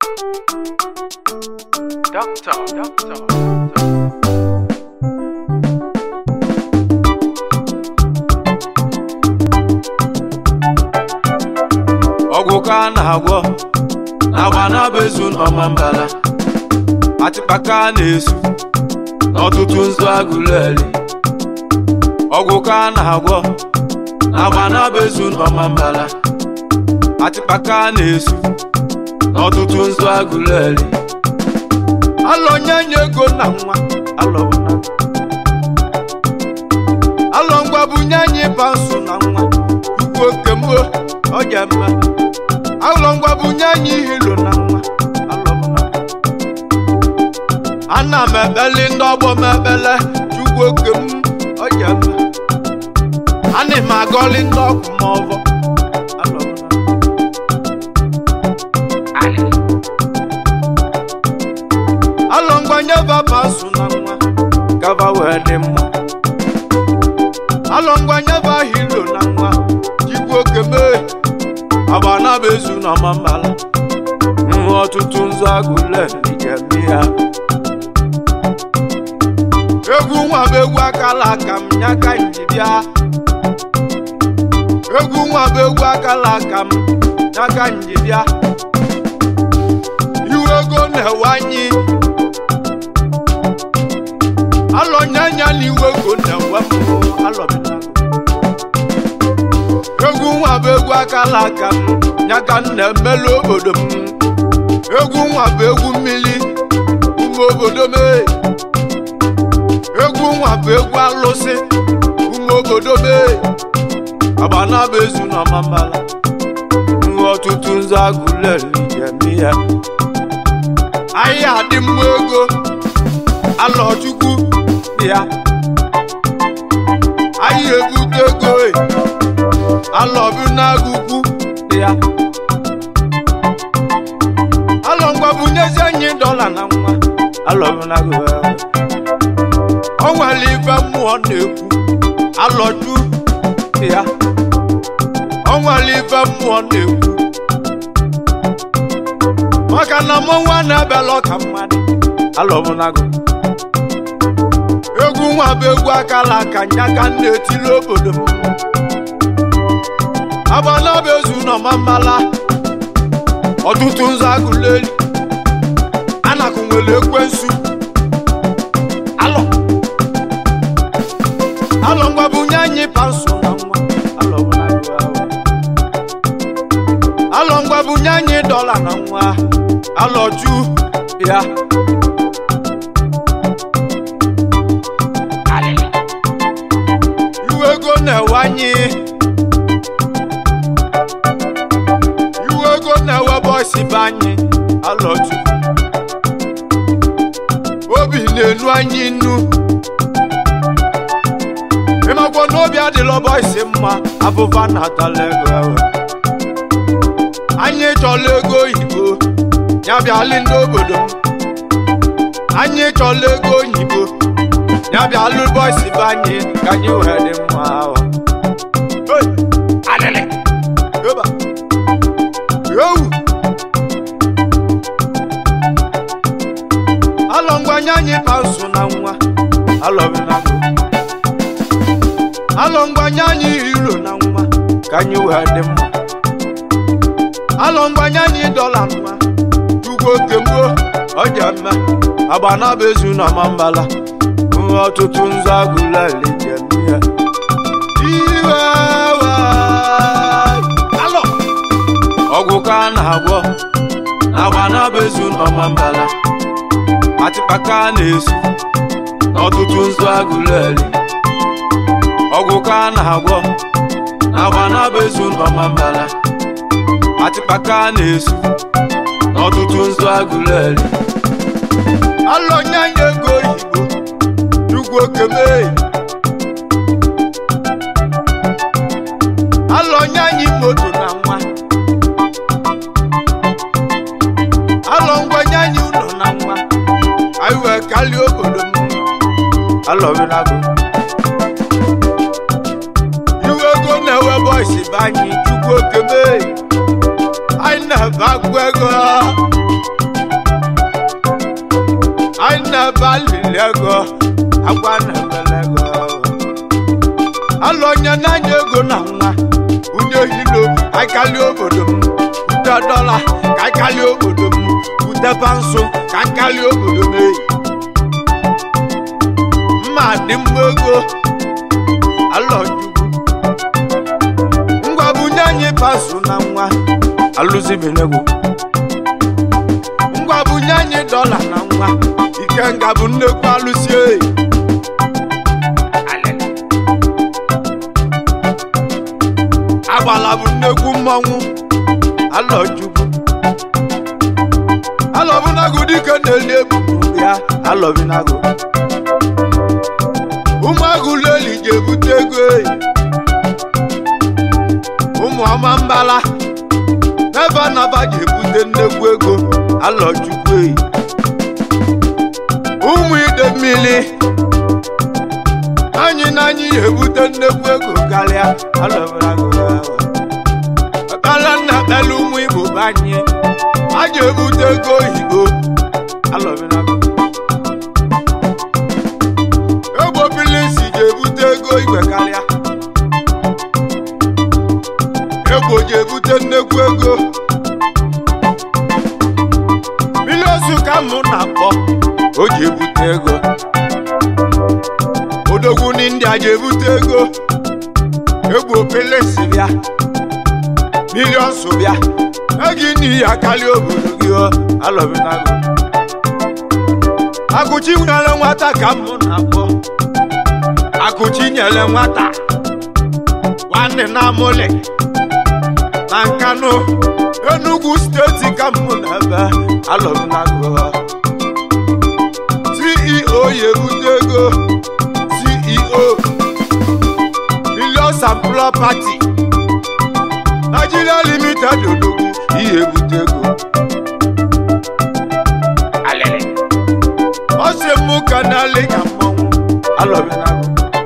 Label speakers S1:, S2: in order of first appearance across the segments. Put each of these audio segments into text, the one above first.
S1: Doctor, doctor,
S2: ọgwụ ka a na-agwọ agba na-abezu n'ọma mbala atịkpaka a na-esu n'ọtụtụ nzu agụleri ọgwụ ka a na-agwọ agba na-abezu n'ọma mbala atịkpaka a na-esu n'ọtụtụ nzu agụleri alọ nye nye ego na nwa alọ na alọ ngwa bunye anyị pansụ na nwa ukwu oke mgbo ọ ga mma alọ ngwa bunye anyị hilo na nwa alọ bụ na ana m ebeli ndị ọgbọ m ebele chukwu oke m ọ ga mma ana m agọli ndị ọkụ m ọbọ alọ bụ na alọ ngwa nyeba pansụ na nwa gaba wee dị mma alọ ngwa nyeba hilo na nwa chukwu oke mee agba na bezu na mambala nwa ọtụtụ nzu agụle njem ya egwu nwa bụ egwu akala aka m nyaka nji bịa egwu nwa bụ egwu akala aka m nyaka nji bịa iwe ego na-ewanye alọ nyanya na iwe ego na-enwe mbụ alọbina egwu nwa bụ egwu akala aka m nyaka m na-emelu obodo m egwu nwa bụ egwu mmiri ume obodo m ee. egwu nwa bụ egwu alụsị ume obodo m ee. agbana bụ ezu na mambala nwe ọtụtụ nzu agụleri njem ya ahịa adị mma ego alọchukwu ya ahịa ebute ego ee. alọbụ n'agụkwu ya alọ ngwa bunyezi anyị dọla na nwa alọbụ n'agụkwu o nwere ife mmụọ na-ekwu alọju ya o nwere ife mmụọ na-ekwu maka na mmọnwa na-ebela ọka mmadụ alọbụ n'agụkwu egwu nwa bụ egwu akala aka nyaka m na-etili obodo m agbana bụ ezu n'ọma mmala ọtụtụ nzu agụleri anakụ nwere ekwensu alọ alọ ngwa bunye anyị pansụ na nwa alọ bụ na agụ ahụ. alọ ngwa bunye anyị dọla na nwa alọ ju ya iwe ego na-ewanye iwe ego na-ewe bọsị be anyị alọju obi na-enu anyị nnu ịmakwa n'obi adịla bọsị mma abụba na-atala ego ewe anyị chọla ego oyibo ya bịalị ndị obodo m anyị chọla ego oyibo ya bịalụ bọsị be anyị ka anyị wee dị mma ahụ Hey! Alịlị! Yoba! Yowu! alọ ngwanye anyị pansụ na nwa alọbinago alọ ngwanye anyị hiro na nwa ka anyị wee dị mma alọ ngwanye anyị dọla nwa ugwu oke mgbo ọja mme agba na bụ ezu na mambala nwa ọtụtụ nzu agụleli njem ya iwe we alọ ọgwụ ka a na-agwọ agba na bụ ezu na mambala atịkpaka a na-esu n'ọtụtụ nzu agụleri ọgwụ ka a na-agwọ agba na-abezu n'ọmambala atịkpaka a na-esu n'ọtụtụ nzu agụleri alọ nye anyị ego oyibo chukwu okemee alọ nye anyị moto na nwa alọ ngwa nye anyị ụlọ na nwa anyị wee kalie obodo m alọbinago iwe ego na-ewe bọịsị be anyị chukwu oke mee anyị na-ebe agwụ ego alili ego agwa na-ebele ego alụ onye na-anya ego na nwa unye hilo aikali obodo m ute dọla ka aikali obodo m ute pansụ ka aikali obodo m eyi mma dị mma ego alọjugwu ngwa bunye anyị pansụ na nwa alụzibinego ngwa bunye anyị dọla na nwa ikenga bụ nnekwu alụsi eyi agbala bụ nnekwu mmọnwụ alọjugwu alọbụnago dike na-eli ebubu ya alọbinago ụmụagụ leli ga-ebute ego eyi ụmụ ọma mbala n'ebe anaba ga-ebute nnekwu ego alọjugwu eyi ụmụ ide mmiri anyị na anyị ga-ebute nnekwu ego karịa alọbinago ekpela nna ekpela ụmụ igbo be anyị a ga-ebute ego oyibo alọbinago egbo bilisi ga-ebute ego igwe karịa egbo ga-ebute nnekwu ego miliosu ka mụ na-akpọ o ji ebute ego odogwu n'india ga-ebute ego egbo pilisi bịa milionsu bịa egi n'ihi akali obodo gị o alọbinago akụchi nwere nwata ka mụ na-akpọ akụchi nyere nwata nwanne na amụlị na nkanụ enugwu steeti ka mụ na ebe alọbinago ceo ya ebute ego ceo millions and property nigeria limited odogwu ihe ebute ego ọ sị mụ ka na-alị ka mmọnwụ alọbinago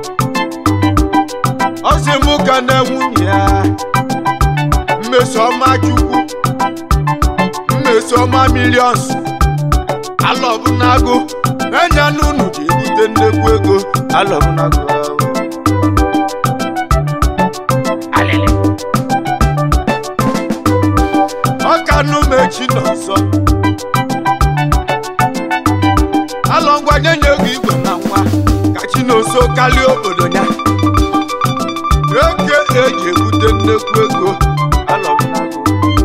S2: ọ sị mụ ka na nwunye ya mmesoma chukwu mmesoma milions alọbinago enya n'unu ji ebute nnekwu ego alọbinago ọka numechi nọ nsọ alọngwa nye nye ego igwe na nwa ka chinoso kalie obodo ya eke eji ebute nnekwu ego alọbinago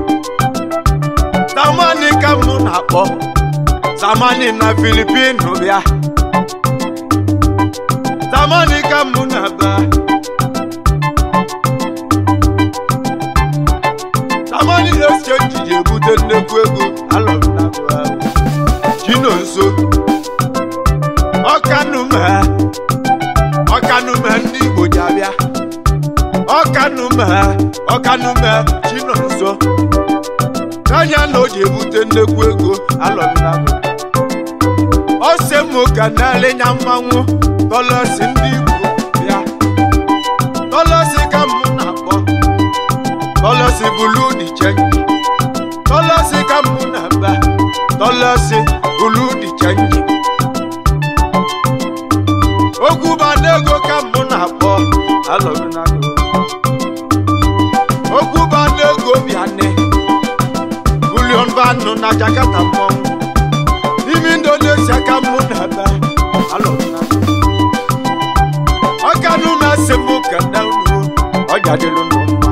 S2: zamani ka mụ na-akpọ zamani na filipinu bịa zamani ka mụ na-aba zamani exchange ji ebute nnekwu ego alọbinago ahụ chinonso ọkanume ọkanume ndị igbo ji abịa ọkanume ọkanume chinonso n'anya na o ji ebute nnekwu ego alọbinago ose mụ ka na-elenya mmanwụ tọlọsi ndị igbo bịa tọlọsi ka mụ na-akpọ tọlọsi bulu di chenji tọlọsi ka mụ na-aba tọlọsi bulu di chenji okwu banego ka mụ na-akpọ alọbinago okwu banego bịane bulion vanụ na jakarta mmọnwụ n'ime indonesia ka mụ na-ebe alọbinago ọkanụ na-asị mụ kene unu ọjadịlụ nụ mma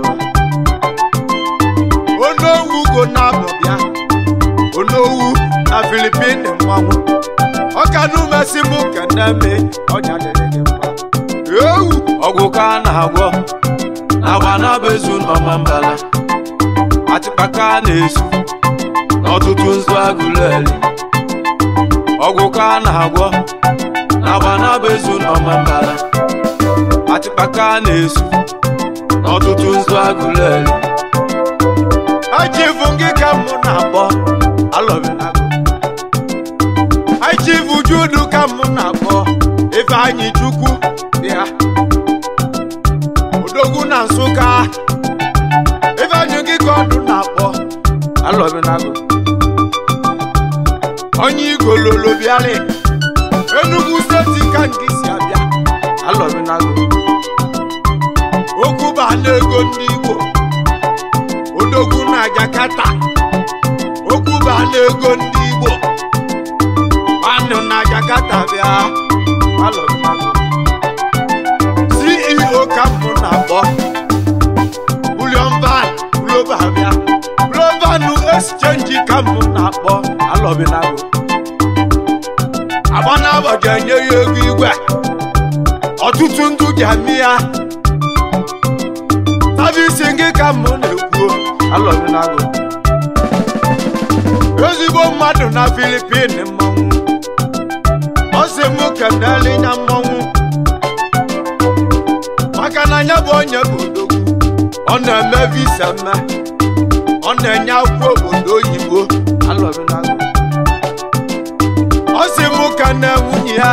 S2: onowu go na-abọ bịa onowu na filipin mmanwụ ọkanụ mesị mụ kene me ọjadịlị gị mma ewu ọgwụ ka a na-agwọ agba na-abezu n'ọma mbala atịkpaka na-esu n'ọtụtụ nzu agụleri ọgwụ ka a na-agwọ agba na-abezu n'ọma mbala atịkpaka na-esu n'ọtụtụ nzu agụleri achivu gị ka mụ na-akpọ alọbinago achivu judu ka mụ na-akpọ ifeanyị chukwu bịa odogwu na nsụka ifeanyị gị ka ọdụ na-akpọ alọbinago onye igololo bịarị Enugu steeti ka nke si abịa alọbinago okwu ba n'ego ndị Igbo odogwu na Jakarta okwu ba n'ego ndị Igbo anụ na Jakarta bịa alọbinago CEO ka mụ na-akpọ William Van Global bịa Global exchange ka mụ na-akpọ alọbinago agbanabọ ga-enye ya ego igwe ọtụtụ ndụ ga-eme ya savisi gị ka mụ na-ekwu alọbinago ezigbo mmadụ na filipin mmanwụ ọ sị m kenele nya mmanwụ maka na ya bụ onye bụ odogwu ọ na-eme visa mme ọ na-enye akwụkwọ obodo oyibo alọbinago ọ sị m ka na nwunye ya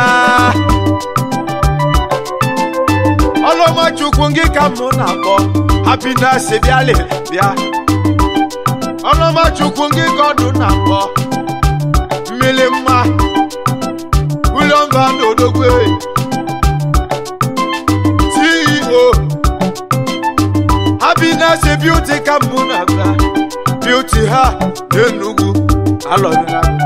S2: ọlọmachukwu gị ka mụ na-akpọ happiness bịalị bịa ọlọmachukwu gị ka ọdụ na-akpọ mmiri mma William Van Odogwe CEO happiness beauty ka mụ na-abịa beauty ha n'Enugu alọbinago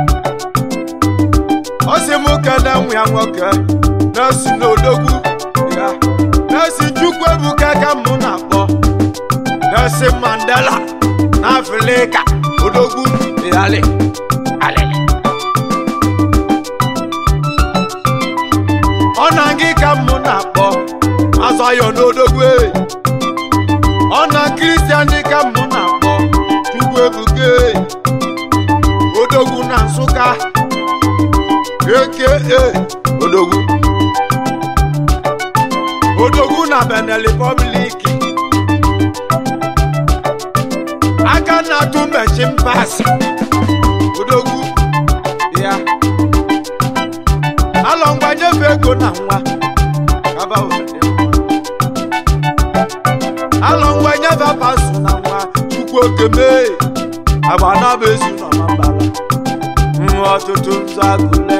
S2: ọ sị m kene nwa ya nwoke na-esi n'odogwu ya na-esi chukwu ebuka ka mụ na-akpọ na-esi mandela na afrịka odogwu yali alili ọ na gị ka mụ na-akpọ azọyọ n'odogwu e. ọ na kristian dị ka mụ na-akpọ chukwu ebuka e. odogwu na nsụka aka odogwu odogwu na benin republic aka na-atụ mechin pas odogwu ya alọ ngwa nyefe ego na nwa kaba obodo alọ ngwa nyefe pasụ na nwa chukwu okeme agba na bụ ezu nọ na mbala nwa ọtụtụ nzọ agụle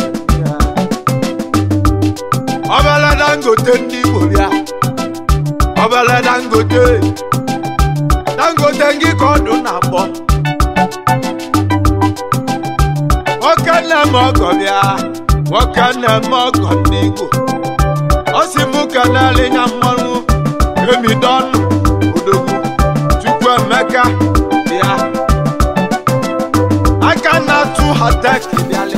S2: ọbele dangote ndị igbo bịa ọbele dangote dangote ngị ka ọdụ na-akpọ nwoke na-eme ọgọ bịa nwoke na-eme ọgọ ndị igbo ọ sị m kenele nya mmanwụ emidọnụ odogwu chukwu emeka bịa aka na-atụ hatek bịalị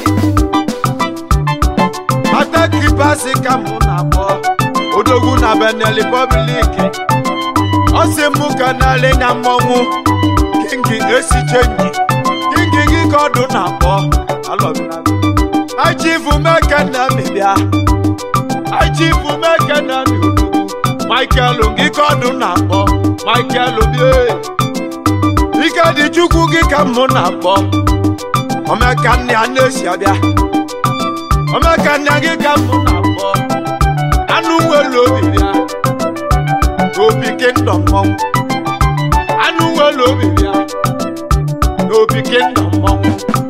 S2: hatek basi ka mụ na-akpọ odogwu na benin republic ọ sị m kenele nya mmọnwụ kingi esi chenji kingi gị ka ọdụ na-akpọ alọbinago achifu mekene mịbịa achifu mekene mi odogwu michael gị ka ọdụ na-akpọ michael bie ike dị chukwu gị ka mụ na-akpọ omeka nne ya na-esi abịa omeka nne gị ka mụ na-akpọ anụ nwere obi bịa n'obi kingdom mmọnwụ anụ nwere obi bịa n'obi kingdom mmọnwụ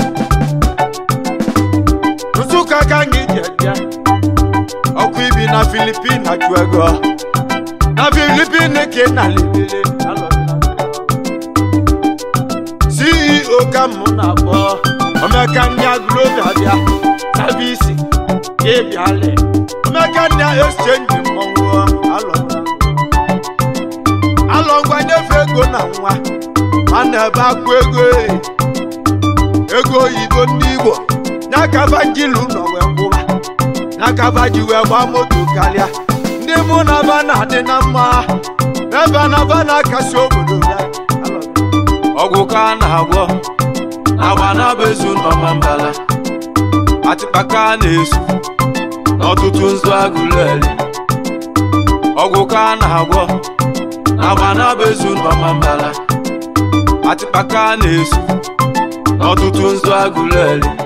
S2: nsụka ka anyị ji eje ọkụ ibi na filipin achụ ego na filipin ka ị na-alibere ceo ka mụ na-akpọ omeka ndị agụlobia bịa savisi ịbịalị omeka ndị exchange mmọnwụ alọngwa nyefe ego na nwa a na-ebe akụ ego e. ego oyibo ndị igbo n'akaba njilu nọ wee kwụba n'akaba ji wee gbaa moto karịa ndị mụ na ba na-adị na mma ebe na ba na-akasi obodo ya ọgwụ ka a na-agwọ agba na-abezu nọma mbala atịkpaka a na-esu n'ọtụtụ nzu agụleri ọgwụ ka a na-agwọ agba na-abezu nọma mbala atịkpaka a na-esu n'ọtụtụ nzu agụleri